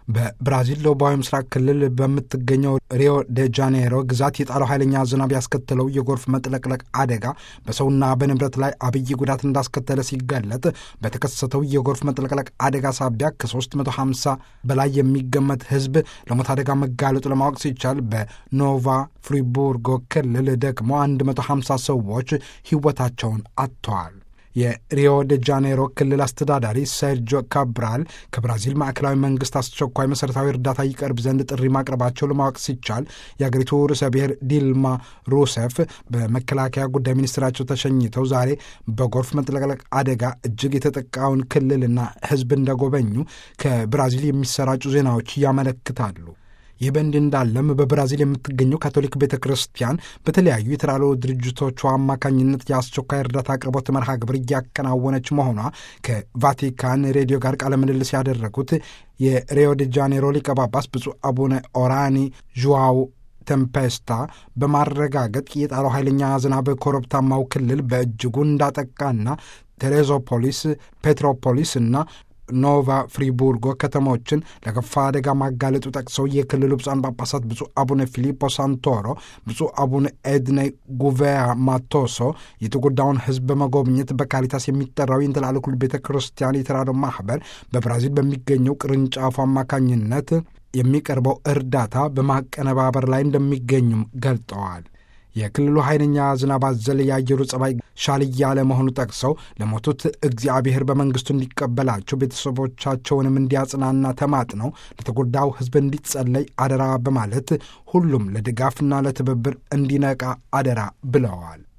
በብራዚል ደቡባዊ ምስራቅ ክልል በምትገኘው ሪዮ ደ ጃኔሮ ግዛት የጣለው ኃይለኛ ዝናብ ያስከተለው የጎርፍ መጥለቅለቅ አደጋ በሰውና በንብረት ላይ አብይ ጉዳት እንዳስከተለ ሲገለጥ በተከሰተው የጎርፍ መጥለቅለቅ አደጋ ሳቢያ ከ350 በላይ የሚገመት ሕዝብ ለሞት አደጋ መጋለጡ ለማወቅ ሲቻል በኖቫ ፍሪቡርጎ ክልል ደግሞ 150 ሰዎች ሕይወታቸውን አጥተዋል። የሪዮ ደ ጃኔሮ ክልል አስተዳዳሪ ሴርጆ ካብራል ከብራዚል ማዕከላዊ መንግስት አስቸኳይ መሠረታዊ እርዳታ ይቀርብ ዘንድ ጥሪ ማቅረባቸው ለማወቅ ሲቻል የአገሪቱ ርዕሰ ብሔር ዲልማ ሩሴፍ በመከላከያ ጉዳይ ሚኒስትራቸው ተሸኝተው ዛሬ በጎርፍ መጥለቅለቅ አደጋ እጅግ የተጠቃውን ክልልና ሕዝብ እንደጎበኙ ከብራዚል የሚሰራጩ ዜናዎች ያመለክታሉ። ይህ በእንዲህ እንዳለም በብራዚል የምትገኘው ካቶሊክ ቤተ ክርስቲያን በተለያዩ የተራድኦ ድርጅቶቿ አማካኝነት የአስቸኳይ እርዳታ አቅርቦት መርሃ ግብር እያከናወነች መሆኗ ከቫቲካን ሬዲዮ ጋር ቃለ ምልልስ ያደረጉት የሪዮ ደ ጃኔሮ ሊቀ ጳጳስ ብፁዕ አቡነ ኦራኒ ዥዋው ተምፔስታ በማረጋገጥ የጣለው ኃይለኛ ዝናብ ኮረብታማው ክልል በእጅጉ እንዳጠቃና ቴሌዞፖሊስ፣ ፔትሮፖሊስ እና ኖቫ ፍሪቡርጎ ከተሞችን ለከፋ አደጋ ማጋለጡ ጠቅሰው የክልሉ ብፁዓን ጳጳሳት ብፁዕ አቡነ ፊሊፖ ሳንቶሮ፣ ብፁዕ አቡነ ኤድኔ ጉቬያ ማቶሶ የተጎዳውን ሕዝብ በመጎብኘት በካሪታስ የሚጠራው የእንትላልኩል ቤተ ክርስቲያን የተራድኦ ማኅበር በብራዚል በሚገኘው ቅርንጫፉ አማካኝነት የሚቀርበው እርዳታ በማቀነባበር ላይ እንደሚገኙም ገልጠዋል። የክልሉ ኃይለኛ ዝናብ አዘል የአየሩ ጸባይ ሻል እያለ መሆኑ ጠቅሰው ለሞቱት እግዚአብሔር በመንግስቱ እንዲቀበላቸው ቤተሰቦቻቸውንም እንዲያጽናና ተማጥነው ለተጎዳው ሕዝብ እንዲጸለይ አደራ በማለት ሁሉም ለድጋፍና ለትብብር እንዲነቃ አደራ ብለዋል።